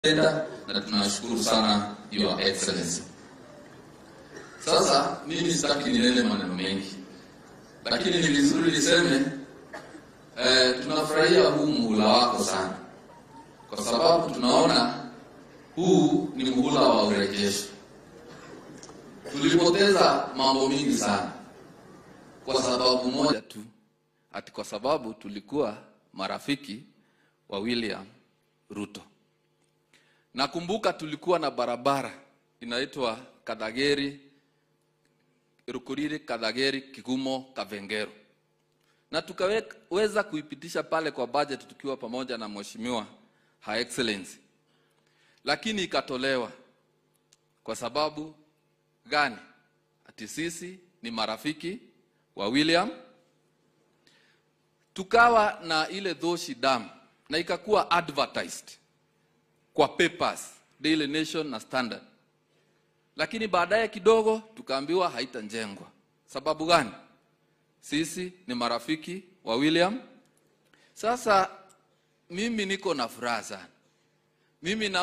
tenda na tunashukuru sana Your Excellency. Sasa mimi sitaki ninene maneno mengi, lakini ni vizuri niseme eh, tunafurahia huu muhula wako sana, kwa sababu tunaona huu ni muhula wa urejesho. Tulipoteza mambo mingi sana kwa sababu moja tu, ati kwa sababu tulikuwa marafiki wa William Ruto. Nakumbuka tulikuwa na barabara inaitwa Kadageri Rukuriri Kadageri Kigumo Kavengero, na tukaweza kuipitisha pale kwa budget tukiwa pamoja na mheshimiwa Her Excellency, lakini ikatolewa kwa sababu gani? Ati sisi ni marafiki wa William. Tukawa na ile Dhoshi Dam na ikakuwa advertised kwa papers Daily Nation na Standard, lakini baadaye kidogo tukaambiwa haitajengwa. Sababu gani? Sisi ni marafiki wa William. Sasa mimi niko na furaha sana, mimi na